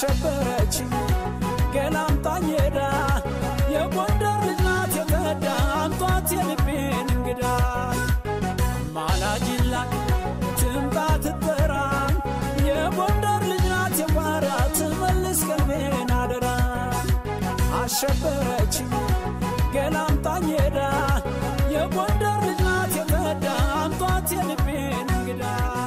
አሸበረች ገላምጣኝ ሄዳ የጎንደር ልጅ ናት የተዳ አምጧት የልቤን እንግዳ ማላጅላ ትምጣ ትጠራ የጎንደር ልጅ ናት የቋራ ትመልስ ቀልቤን አደራ አሸበረች ገላምጣኝ ሄዳ የጎንደር ልጅ ናት የተዳ አምጧት የልቤን እንግዳ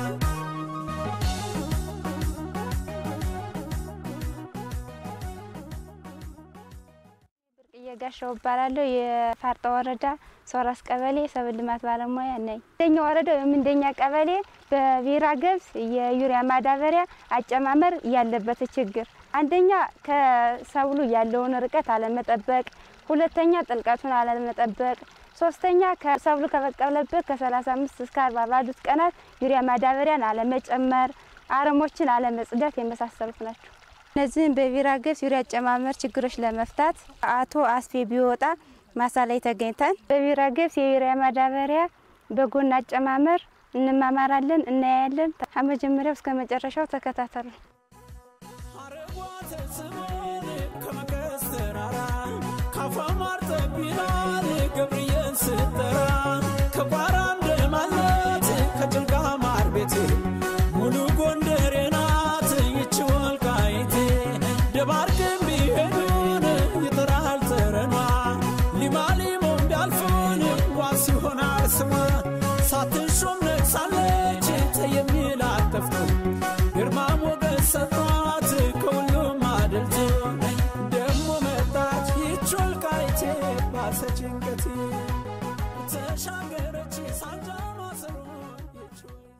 እየጋሻው እባላለሁ። የፋርጣ ወረዳ ሶራስ ቀበሌ ሰብል ልማት ባለሙያ ነኝ። እንደኛ ወረዳው የምንደኛ ቀበሌ በቢራ ገብስ የዩሪያ ማዳበሪያ አጨማመር ያለበት ችግር አንደኛ ከሰብሉ ያለውን ርቀት አለመጠበቅ፣ ሁለተኛ ጥልቀቱን አለመጠበቅ፣ ሶስተኛ ከሰብሉ ከበቀለበት ከ35 እስከ 40 ባሉት ቀናት ዩሪያ ማዳበሪያን አለመጨመር፣ አረሞችን አለመጽዳት የመሳሰሉት ናቸው። እነዚህን በቢራ ገብስ ዩሪያ አጨማመር ችግሮች ለመፍታት አቶ አስፌ ቢወጣ ማሳ ላይ ተገኝተን በቢራ ገብስ የዩሪያ ማዳበሪያ በጎን አጨማመር እንማማራለን፣ እናያለን። ከመጀመሪያው እስከ መጨረሻው ተከታተሉ። አረጓተ ስሞን ከመቀስ ተራራ ካፋማር ጠቢናል ገብርኤል ስጠራ ከቋራ እንደማለት ከጭልጋ ማር ቤት ሙሉ ጎንደሬ ናት ይች ወልቃይቴ ደባርቅም ቢሄዱን ይጠራል ተረኗ ሊማሊሞም ቢያልፉን ዋስ ይሆናል ስሟ ሳትሾም ነግሳለች የሚል አጠፍቶ ግርማ ሞገስ ሰጥቷት ከሁሉም አድልቶ ደሞ መጣች ይች ወልቃይቴ ባሰ ጭንቀቴ ተሻገረች ሳንጃ ማሰሮ ይች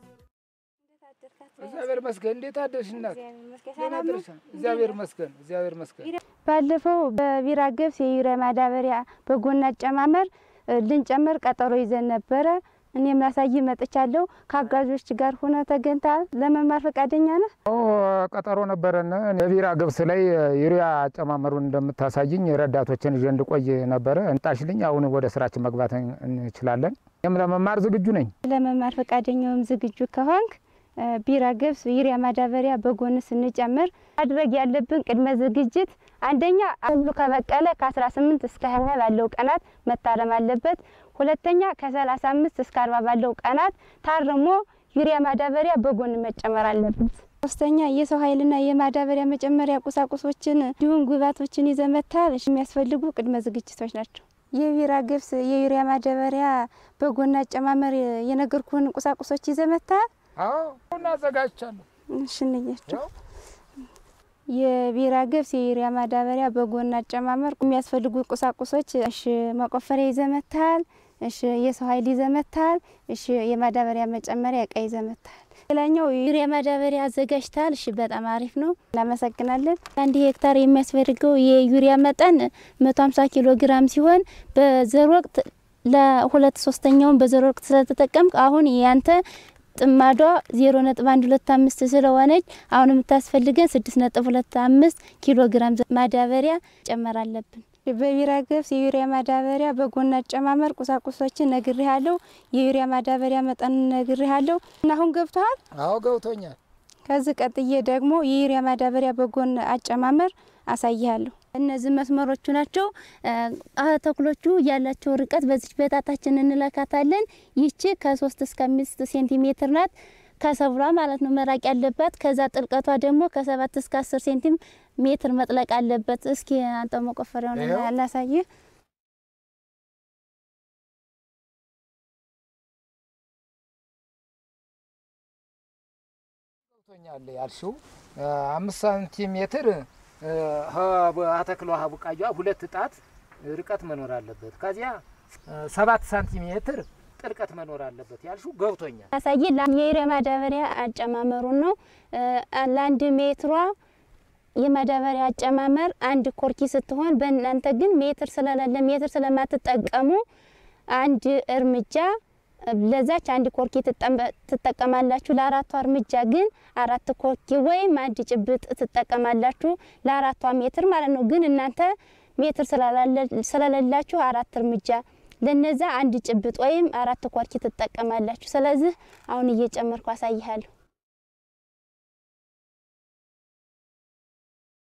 እግዚአብሔር መስገን እንዴት አደርሽ እናት? ደህና አደርሻል? እግዚአብሔር መስገን እግዚአብሔር መስገን። ባለፈው በቢራ ገብስ የዩሪያ ማዳበሪያ በጎን አጨማመር እ ልንጨምር ቀጠሮ ይዘን ነበረ። እኔም ላሳይ መጥቻለሁ። ከአጋዦች ጋር ሆነ ተገኝተሃል። ለመማር ፈቃደኛ ነህ? ኦ ቀጠሮ ነበረን። የቢራ ገብስ ላይ ዩሪያ አጨማመሩን እንደምታሳይኝ ረዳቶችን ይዤ እንድቆይ ነበረ። እንጣሽልኝ። አሁን ወደ ስራችን መግባት እንችላለን። እኔም ለመማር ዝግጁ ነኝ። ለመማር ፈቃደኛውም ዝግጁ ከሆንክ እ ቢራ ገብስ ዩሪያ ማዳበሪያ በጎን ስንጨምር ማድረግ ያለብን ቅድመ ዝግጅት አንደኛ ሰብሉ ከበቀለ ከ18 እስከ 20 ባለው ቀናት መታረም አለበት። ሁለተኛ ከ35 እስከ 40 ባለው ቀናት ታርሞ ዩሪያ ማዳበሪያ በጎን መጨመር አለበት። ሶስተኛ የሰው ኃይልና የማዳበሪያ መጨመሪያ ቁሳቁሶችን እንዲሁም ግብዓቶችን ይዘመታል የሚያስፈልጉ ቅድመ ዝግጅቶች ናቸው። የቢራ ገብስ የዩሪያ ማዳበሪያ በጎን አጨማመር የነገርኩህን ቁሳቁሶች ይዘመታል። አዎ እናዘጋጅቻለሁ። እሺ እንያቸው። የቢራ ገብስ የዩሪያ ማዳበሪያ በጎን አጨማመር የሚያስፈልጉ ቁሳቁሶች እሺ፣ መቆፈሪያ ይዘመታል። እሺ፣ የሰው ኃይል ይዘመታል። እሺ፣ የማዳበሪያ መጨመሪያ እቃ ይዘመታል። ሌላኛው ዩሪያ ማዳበሪያ አዘጋጅታል። እሺ፣ በጣም አሪፍ ነው። እናመሰግናለን። አንድ ሄክታር የሚያስፈልገው የዩሪያ መጠን 150 ኪሎ ግራም ሲሆን በዘር ወቅት ለሁለት ሶስተኛውን በዘር ወቅት ስለተጠቀምክ አሁን ያንተ ጥማዷ ዜሮ ነጥብ አንድ ሁለት አምስት ስለሆነች አሁን የምታስፈልገን ስድስት ነጥብ ሁለት አምስት ኪሎ ግራም ማዳበሪያ ጨመር አለብን። በቢራ ገብስ የዩሪያ ማዳበሪያ በጎን አጨማመር ቁሳቁሶችን ነግሬሃለሁ። የዩሪያ ማዳበሪያ መጠን ነግሬሃለሁ እና አሁን ገብቶሃል። አዎ ገብቶኛል። ከዚህ ቀጥዬ ደግሞ የዩሪያ ማዳበሪያ በጎን አጨማመር አሳይሃለሁ። እነዚህ መስመሮቹ ናቸው። ተክሎቹ ያላቸው ርቀት በዚች በጣታችን እንለካታለን። ይቺ ከሶስት እስከ አምስት ሴንቲሜትር ናት ከሰብሏ ማለት ነው መራቅ ያለባት። ከዛ ጥልቀቷ ደግሞ ከሰባት እስከ አስር ሴንቲም ሜትር መጥለቅ አለበት። እስኪ አንተ መቆፈሪያውን ይኸው። ላሳይህ። ገብቶኛል ያልሽው አምስት ሳንቲሜትር አተክሏ ቡቃያ ሁለት ጣት ርቀት መኖር አለበት። ከዚያ ሰባት ሳንቲሜትር ጥልቀት መኖር አለበት ያልሽው ገብቶኛል። ያሳይ የዩሪያ ማዳበሪያ አጨማመሩን ነው። ለአንድ ሜትሯ የማዳበሪያ አጨማመር አንድ ኮርኪ ስትሆን በእናንተ ግን ሜትር ስለሌለ ሜትር ስለማትጠቀሙ አንድ እርምጃ ለዛች አንድ ኮርኪ ትጠቀ- ትጠቀማላችሁ። ለአራቷ እርምጃ ግን አራት ኮርኪ ወይም አንድ ጭብጥ ትጠቀማላችሁ ለአራቷ ሜትር ማለት ነው። ግን እናንተ ሜትር ስላላለ- ስለሌላችሁ አራት እርምጃ ለነዛ አንድ ጭብጥ ወይም አራት ኮርኪ ትጠቀማላችሁ። ስለዚህ አሁን እየጨመርኩ አሳይሃለሁ።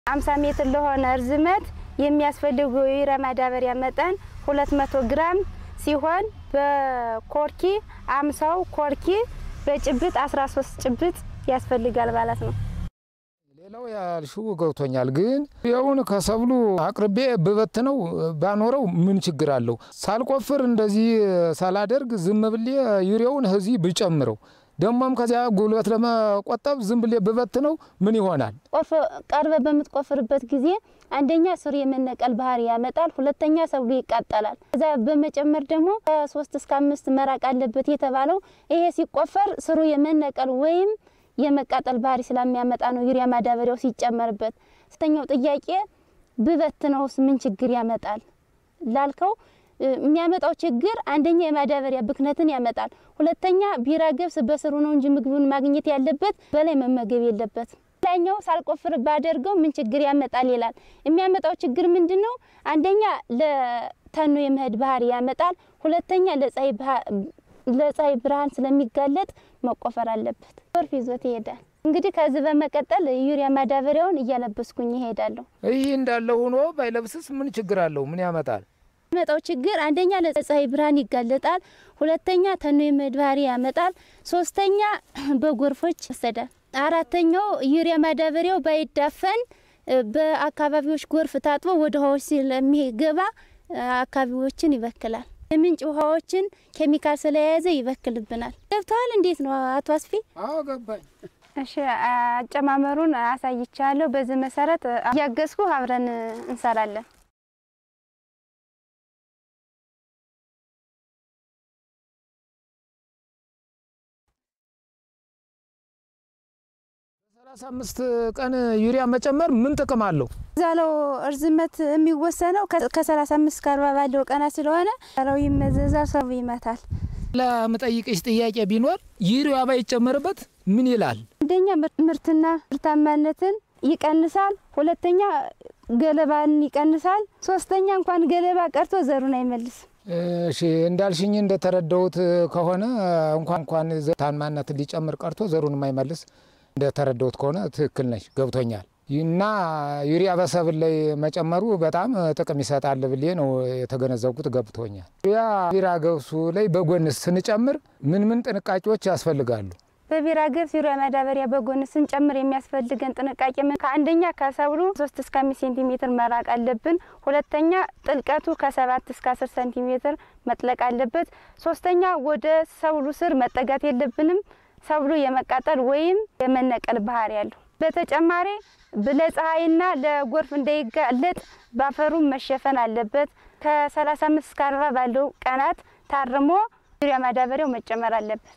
50 ሜትር ለሆነ እርዝመት የሚያስፈልገው የዩሪያ ማዳበሪያ መጠን 200 ግራም ሲሆን በኮርኪ አምሳው ኮርኪ በጭብጥ 13 ጭብጥ ያስፈልጋል ማለት ነው። ሌላው ያልሽው ገብቶኛል። ግን ይኸውን ከሰብሉ አቅርቤ ብበትነው ባኖረው ምን ችግር አለው? ሳልቆፍር እንደዚህ ሳላደርግ ዝም ብሌ ዩሪያውን እዚህ ብጨምረው ደግሞም ከዚያ ጉልበት ለመቆጠብ ዝም ብሌ ብበትነው ምን ይሆናል? ቀርበ በምትቆፍርበት ጊዜ አንደኛ ስሩ የመነቀል ባህሪ ያመጣል፣ ሁለተኛ ሰብሉ ይቃጠላል። ከዛ በመጨመር ደግሞ ከሶስት እስከ አምስት መራቅ አለበት የተባለው ይሄ ሲቆፈር ስሩ የመነቀል ወይም የመቃጠል ባህሪ ስለሚያመጣ ነው ዩሪያ ማዳበሪያው ሲጨመርበት። ስተኛው ጥያቄ ብበትነውስ ምን ችግር ያመጣል ላልከው የሚያመጣው ችግር አንደኛ የማዳበሪያ ብክነትን ያመጣል። ሁለተኛ ቢራ ገብስ በስሩ ነው እንጂ ምግቡን ማግኘት ያለበት በላይ መመገብ የለበትም። ላኛው ሳልቆፍር ባደርገው ምን ችግር ያመጣል ይላል። የሚያመጣው ችግር ምንድን ነው? አንደኛ ለተኖ የመሄድ ባህሪ ያመጣል። ሁለተኛ ለፀሐይ ብርሃን ስለሚጋለጥ መቆፈር አለበት። ጎርፍ ይዞት ይሄዳል። እንግዲህ ከዚህ በመቀጠል ዩሪያ ማዳበሪያውን እያለበስኩኝ ይሄዳለሁ። ይህ እንዳለ ሆኖ ባይለብስስ ምን ችግር አለው? ምን ያመጣል? የሚመጣው ችግር አንደኛ ለፀሐይ ብርሃን ይጋለጣል። ሁለተኛ ተኖ የመሄድ ባህሪ ያመጣል። ሶስተኛ በጎርፎች ይወሰዳል። አራተኛው ዩሪያ ማዳበሪያው ባይዳፈን በአካባቢዎች ጎርፍ ታጥቦ ወደ ውሃዎች ስለሚገባ አካባቢዎችን ይበክላል። የምንጭ ውሃዎችን ኬሚካል ስለያዘ ይበክልብናል። ገብተዋል? እንዴት ነው አቶ አስፊ? አዎ ገባኝ። እሺ አጨማመሩን አሳይቻለሁ። በዚህ መሰረት እያገዝኩ አብረን እንሰራለን። ሰላሳ አምስት ቀን ዩሪያ መጨመር ምን ጥቅም አለው? ዛለው እርዝመት የሚወሰነው ከሰላሳ አምስት ከአርባ ባለው ቀናት ስለሆነ ዛለው ይመዘዛል፣ ሰው ይመታል። ለምጠይቅሽ ጥያቄ ቢኖር ዩሪያ ባይጨመርበት ምን ይላል? አንደኛ ምርትና ምርታማነትን ይቀንሳል። ሁለተኛ ገለባን ይቀንሳል። ሶስተኛ እንኳን ገለባ ቀርቶ ዘሩን አይመልስም። እሺ እንዳልሽኝ እንደተረዳሁት ከሆነ እንኳን እንኳን ታማነት ሊጨምር ቀርቶ ዘሩን የማይመልስ እንደተረዳሁት ከሆነ ትክክል ነሽ፣ ገብቶኛል። እና ዩሪያ በሰብል ላይ መጨመሩ በጣም ጥቅም ይሰጣል ብዬ ነው የተገነዘብኩት፣ ገብቶኛል። ዩሪያ ቢራ ገብሱ ላይ በጎን ስንጨምር ምን ምን ጥንቃቄዎች ያስፈልጋሉ? በቢራ ገብስ ዩሪያ ማዳበሪያ በጎን ስንጨምር የሚያስፈልገን ጥንቃቄ ምን ከአንደኛ ከሰብሉ ሶስት እስከ አምስት ሴንቲሜትር መራቅ አለብን። ሁለተኛ ጥልቀቱ ከሰባት እስከ አስር ሴንቲሜትር መጥለቅ አለበት። ሶስተኛ ወደ ሰብሉ ስር መጠጋት የለብንም። ሰብሉ የመቃጠል ወይም የመነቀል ባህሪ ያለው። በተጨማሪ ለፀሐይና ለጎርፍ እንዳይጋለጥ ባፈሩ መሸፈን አለበት። ከ35 እስከ 40 ባለው ቀናት ታርሞ ዩሪያ ማዳበሪያው መጨመር አለበት።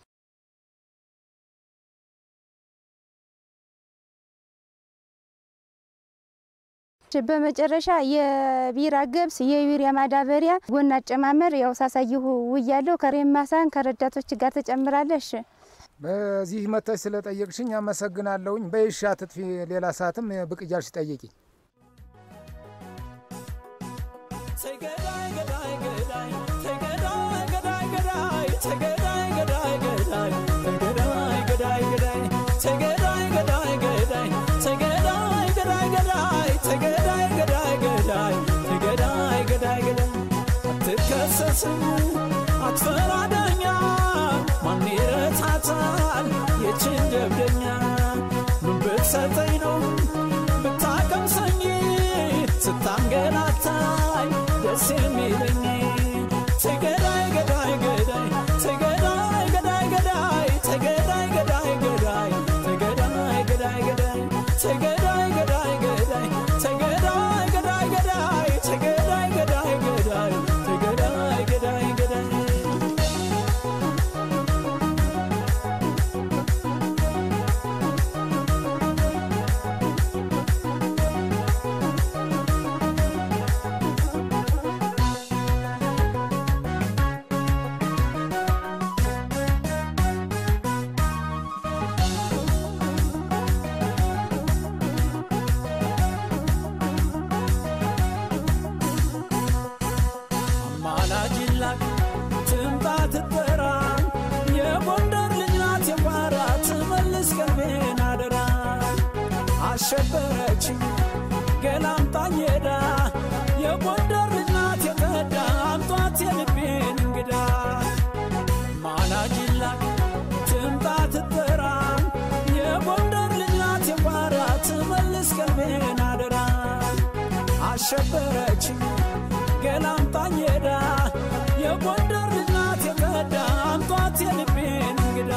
በመጨረሻ የቢራ ገብስ የዩሪያ ማዳበሪያ ጎን አጨማመር ያው ሳሳይሁ ውያለው ከሬማሳን ከረዳቶች ጋር ተጨምራለሽ። በዚህ መተሽ ስለጠየቅሽኝ አመሰግናለሁኝ። በይሻ ትጥፊ ሌላ ሰዓትም ብቅ እያልሽ ጠይቂ። ተይ ገዳይ ገዳይ ገዳይ ተይ ገዳይ ገዳይ ገዳይ ተይ ገዳይ ገዳይ ገዳይ ተይ ገዳይ ገዳይ ገዳይ ተይ ገዳይ ገዳይ ገዳይ ተይ ገዳይ ገዳይ ገዳይ ተይ ገዳይ ገዳይ ገዳይ ተይ ገዳይ ገዳይ ገዳይ አትከሰስም አትፈራ ዳኛ ማን ይረታታል የችን ጀብደኛ ምን ብትሰጠኝ ነው ብታቀምሰኝ ስታንገላታኝ ደስ የሚለኝ ተይ ገዳይ ገዳይ ገዳይ ተይ ገዳይ ገዳይ ገዳይ ተይ ገዳይ ገዳይ ገዳይ ተይ ገዳይ ገዳይ ገዳይ ተይ ገዳይ ገዳይ ገዳይ ተይ ገዳይ ገዳይ ገዳይ ተይ ገዳይ ገዳይ ገዳይ ተይ ገዳይ ገዳይ ገዳይ አሸበረች ገላምጣኝ ሄዳ የጎንደር ልጅ ናት የቀዳ አምጧት የልቤን እንግዳ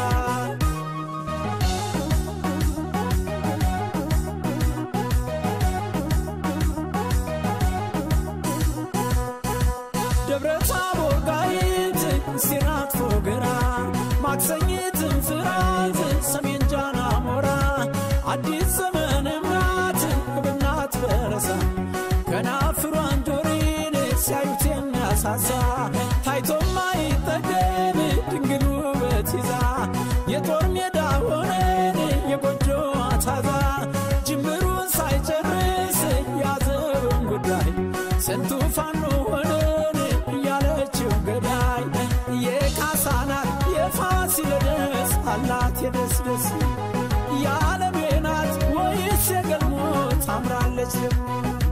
ደብረ ታቦር ጋይት ሲናት ፎገራ ማክሰኝትን ፍራት ሰሜን ጃና ሞራ አዲስ ዘመን ምራት ብናት በረሳ ከናፍሯን ጆሪን ሲያዩት የሚያሳሳ ታይቶም አይጠገብ ድንግል ውበት ይዛ የጦር ሜዳ ሆነን የጎጆዋ ታዛ ጅምሩን ሳይጨርስ ያዘውን ጉዳይ ስንቱ ፋኖ ሆነን እያለችው ገዳይ የካሳናት የፋሲለደስ አላት የደስ ደስ የዓለሜ ናት ወይስ የገልሞ ታምራለች ደግሞ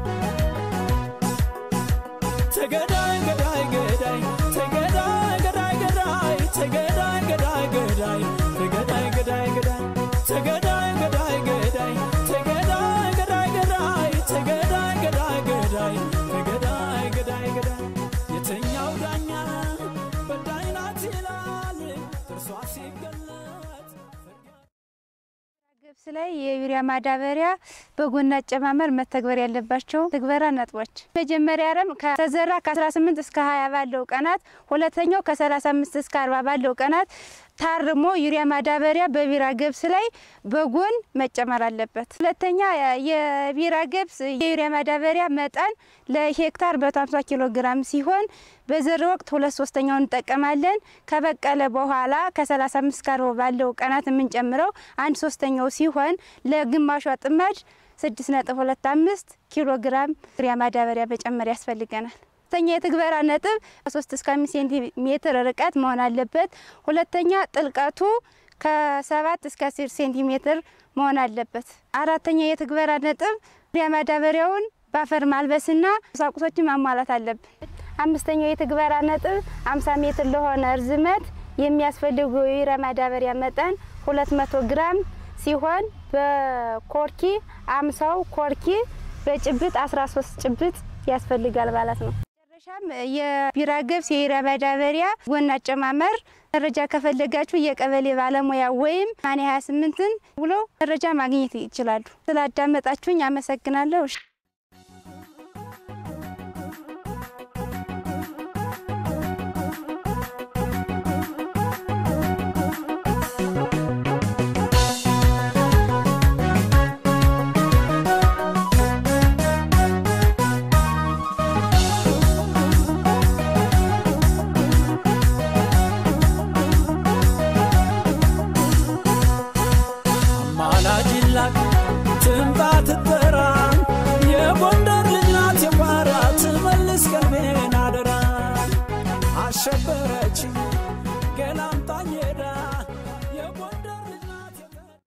ተገዳይ ገዳይ ገዳይ ተገዳይ ገዳይ ገዳይ ተገዳይ ገዳይ ገዳይ ተገዳይ ገዳይ ገዳይ ተገዳይ ገዳይ ገዳይ ተገዳይ ገዳይ ገዳይ ተገዳይ ገዳይ ገዳይ ተገዳይ ገዳይ ገዳይ የተኛው ዳኛ በዳይ ናት ይላል ጥርሷ ሲገለጥ ገብስ ላይ የዩሪያ ማዳበሪያ በጎን አጨማመር መተግበር ያለባቸው ትግበራ ነጥቦች፣ መጀመሪያ አረም ከተዘራ ከ18 እስከ 20 ባለው ቀናት፣ ሁለተኛው ከ35 እስከ 40 ባለው ቀናት ታርሞ ዩሪያ ማዳበሪያ በቢራ ገብስ ላይ በጎን መጨመር አለበት። ሁለተኛ የቢራ ገብስ የዩሪያ ማዳበሪያ መጠን ለሄክታር 150 ኪሎ ግራም ሲሆን በዘር ወቅት ሁለት ሶስተኛውን እንጠቀማለን። ከበቀለ በኋላ ከ35 እስከ 40 ባለው ቀናት የምንጨምረው አንድ ሶስተኛው ሲሆን ለግማሿ ጥማድ 6.25 ኪሎ ግራም ዩሪያ ማዳበሪያ መጨመር ያስፈልገናል። ሁለተኛ የትግበራ ነጥብ ከ3 እስከ 5 ሴንቲሜትር ርቀት መሆን አለበት። ሁለተኛ ጥልቀቱ ከ7 እስከ 10 ሴንቲሜትር መሆን አለበት። አራተኛ የትግበራ ነጥብ ዩሪያ ማዳበሪያውን በአፈር ማልበስና ቁሳቁሶችን ማሟላት አለብን። አምስተኛው የትግበራ ነጥብ 50 ሜትር ለሆነ እርዝመት የሚያስፈልጉ የዩሪያ ማዳበሪያ መጠን 200 ግራም ሲሆን በኮርኪ አምሳው ኮርኪ በጭብጥ 13 ጭብጥ ያስፈልጋል ማለት ነው። መጨረሻም የቢራ ገብስ የዩሪያ ማዳበሪያ ጎን አጨማመር መረጃ ከፈለጋችሁ የቀበሌ ባለሙያ ወይም ማኔ 28ን ብሎ መረጃ ማግኘት ይችላሉ። ስላዳመጣችሁኝ አመሰግናለሁ። አማላጅላክ ትምጣ ትጠራ የጎንደር ልጅ ናት የቋራ ትመልስ ቀልቤን አደራ አሸበር